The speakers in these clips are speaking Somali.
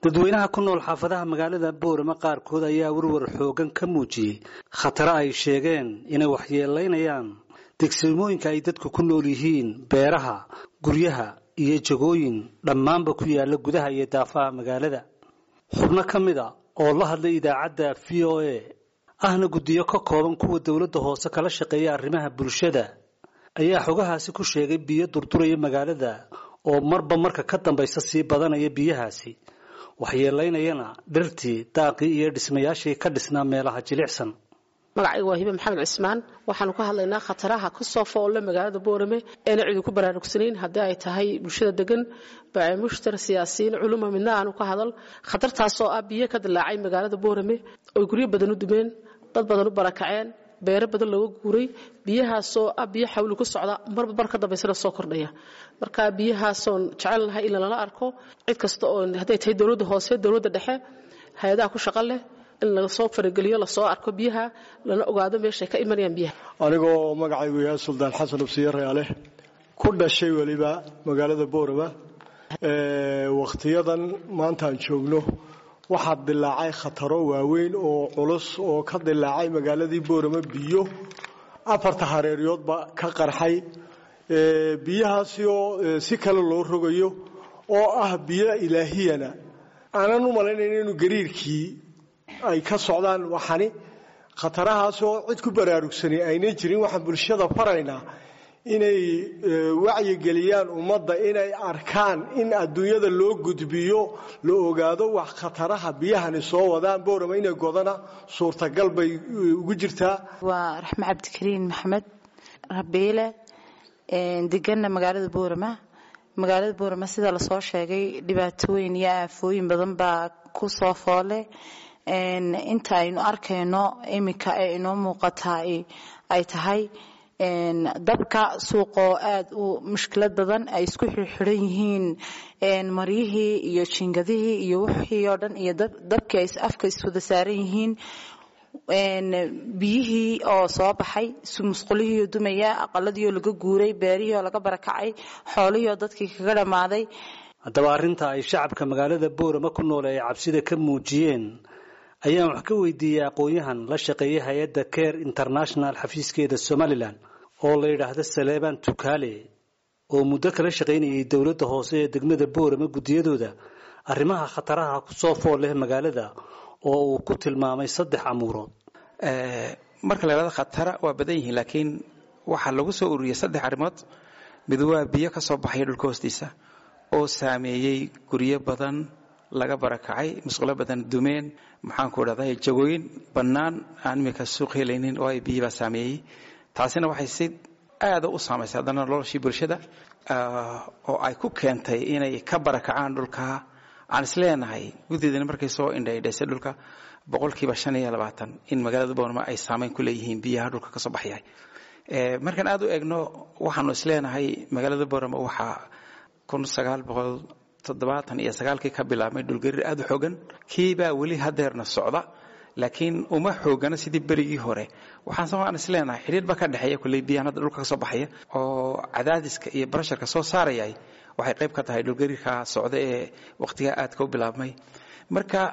dadweynaha ku nool xaafadaha magaalada boorama qaarkood ayaa warwar xoogan ka muujiyey khataro ay sheegeen inay waxyeelaynayaan degsimooyinka ay dadku ku nool yihiin beeraha guryaha iyo jagooyin dhammaanba ku yaala gudaha iyo daafaha magaalada xubno ka mid a oo la hadlay idaacadda v o a ahna guddiyo ka kooban kuwa dowladda hoose kala shaqeeya arrimaha bulshada ayaa xogahaasi ku sheegay biyo durduraya magaalada oo marba marka ka dambaysa sii badanaya biyahaasi waxyeelaynayana dhirtii daaqii iyo dhismayaashii ka dhisnaa meelaha jilicsan magacayga waa hibe maxamed cismaan waxaanu ka hadlaynaa khataraha ka soo foolle magaalada boorame eena cidi ku baraarugsanayn haddii ay tahay bulshada degan baacimushtar siyaasiyiin culuma midna aanu ka hadal khatartaasoo ah biyo ka dilaacay magaalada boorame oy guryo badan u dumeen dad badan u barakaceen beero badan looga guuray biyahaasoo ah biyo xawli ku socda marba mar ka dambaysana soo kordhaya marka biyahaasoon jecelnahay in lala arko cid kasta oo hadday tahay dowladda hoose dowladda dhexe hay-adaha ku shaqo leh in lasoo farageliyo lasoo arko biyaha lana ogaado meeshay ka imanayaan biyaha anigoo magacaygu yahay suldaan xasan ubsiye reale ku dhashay weliba magaalada boorama wakhtiyadan maantaan joogno waxaa dilaacay khataro waaweyn oo culus oo ka dilaacay magaaladii boorama biyo afarta hareeryoodba ka qarxay biyahaasi oo si kale loo rogayo oo ah biyo ilaahiyana aanan u malaynayn inuu gariirkii ay ka socdaan waxani khatarahaas oo cid ku baraarugsanay aynan jirin waxaan bulshada faraynaa inay wacyigeliyaan ummadda inay arkaan in adduunyada loo gudbiyo la ogaado wax khataraha biyahani soo wadaan boorama inay godana suurtagal bay ugu jirtaa waa raxme cabdikariin maxamed rabiile deganna magaalada boorama magaalada boorama sida lasoo sheegay dhibaatooyin iyo aafooyin badan baa ku soo foole inta aynu arkayno iminka ee inoo muuqataa ay tahay dabka suuqoo aada u mushkilad badan ay isku xirxiran yihiin maryihii iyo jingadihii iyo wixii oo dhan iyo dabkii ay afka iswada saaran yihiin biyihii oo soo baxay musqulihiioo dumaya aqaladii oo laga guuray beerihii oo laga barakacay xoolihii oo dadkii kaga dhammaaday haddaba arrinta ay shacabka magaalada boorama ku nool ay cabsida ka muujiyeen ayaan wax ka weydiiyey aqoon-yahan la shaqeeyay hay-adda care international xafiiskeeda somalilan oo la yidhaahdo saleebaan tukaale oo muddo kala shaqaynayay dowladda hoose ee degmada boorama guddiyadooda arrimaha khataraha ku soo fool leh magaalada oo uu ku tilmaamay saddex amuurood marka la yidhahdo khatara waa badan yihiin laakiin waxaa lagu soo ururiyey saddex arrimood mid waa biyo ka soo baxaya dhulka hoostiisa oo saameeyey guryo badan laga barakacay musqulo badan dumeen maxaanku dhahday jagooyin bannaan aan iminka suuq helaynin oo ay biyibaa saameeyey taasina waxay si aada u saamaysay haddana noloshii bulshada oo ay ku keentay inay ka barakacaan dhulka aan isleenahay guddiidana markay soo indhaydhaysay dhulka boqolkiiba shan iyo labaatan in magaalada boorma ay saameyn ku leeyihiin biyaha dhulka ka soo baxyahay markaan aada u eegno waxaanu isleenahay magaalada boorama waxaa kun sagaal boqol toddobaatan iyo sagaalkii ka bilaabmay dhulgariir aada u xoogan kiibaa weli hadeerna socda laakiin uma xoogana sidii berigii hore waxaan isleenahay xidhiir ba ka dhexeeya kulley biyahan hadda dhulka ka soo baxaya oo cadaadiska iyo barasharka soo saarayay waxay qayb ka tahay dhulgariirka socda ee wakhtigaa aadka u bilaabmay marka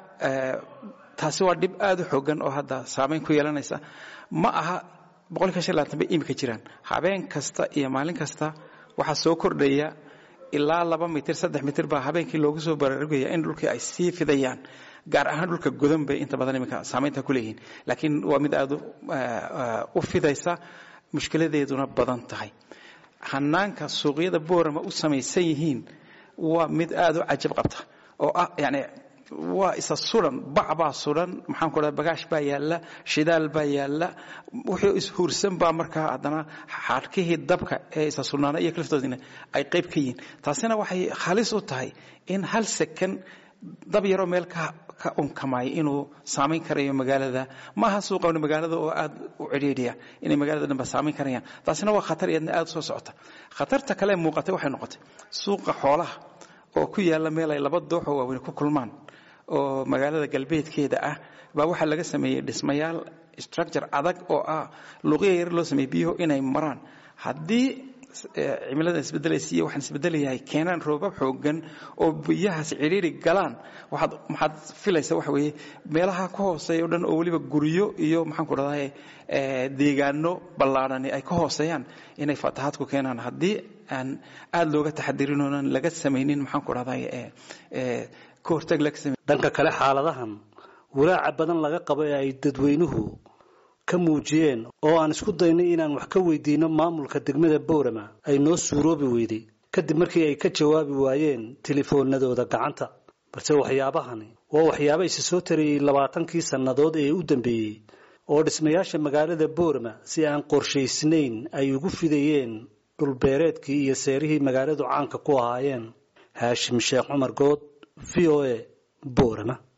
taasi waa dhib aada u xoogan oo hadda saameyn ku yeelanaysa ma aha boqolkiiba shan labaatan bay imika jiraan habeen kasta iyo maalin kasta waxaa soo kordhaya ilaa laba mitir saddex mitir baa habeenkii loogu soo baraarugaya in dhulkii ay sii fidayaan gaar ahaan dhulka godan bay inta badan iminka saamaynta ku leeyihiin laakiin waa mid aada u fidaysa mushkiladeeduna badan tahay hanaanka suuqyada boorama u samaysan yihiin waa mid aada u cajab qabta oo ah yani waa isa suran bac baa suran maxaan ku dhaha bagaash baa yaalla shidaal baa yaalla wuxuu ishuursan baa markaa haddana xadhkihii dabka ee isa surnaana iyo kaliftoodina ay qayb ka yihiin taasina waxay halis u tahay in hal sekan dab yaroo meel ka ka unkamay inuu saamayn karayo magaalada maaha suuqan magaalada oo aad u cidhiidhiya inay magaalada dhanba saamayn karayaan taasina waa khatar iyadna aada soo socota khatarta kale muuqatay waxay noqotay suuqa xoolaha oo ku yaalla meel ay laba dooxoo waaweyn ku kulmaan oo magaalada galbeedkeeda ah baa waxaa laga sameeyey dhismayaal structure adag oo ah luuqya yar loo sameeyey biyuhu inay maraan haddii cimiladan isbedelaysa iyo waxaan isbedelayahay keenaan roobab xoogan oo biyahaas cidhiiri galaan waxaad maxaad filaysa waxa weeye meelaha ka hooseeya o dhan oo weliba guryo iyo maxaan ku dhahday deegaano ballaadhani ay ka hooseeyaan inay fatahaadku keenaan haddii aan aada looga taxadirin oonan laga samaynin maxaan ku dhahday ka hortag laga samay dhanka kale xaaladahan walaaca badan laga qabo ee ay dadweynuhu ka muujiyeen oo aan isku daynay inaan wax ka weydiino maamulka degmada boorama ay noo suuroobi weyday kadib markii ay ka jawaabi waayeen telefoonadooda gacanta balse waxyaabahani waa waxyaaba isa soo tarayey labaatankii sannadood ee u dambeeyey oo dhismayaasha magaalada boorama si aan qorshaysnayn ay ugu fidayeen dhulbeereedkii iyo seerihii magaaladu caanka ku ahaayeen haashim sheekh cumar good v o a boorama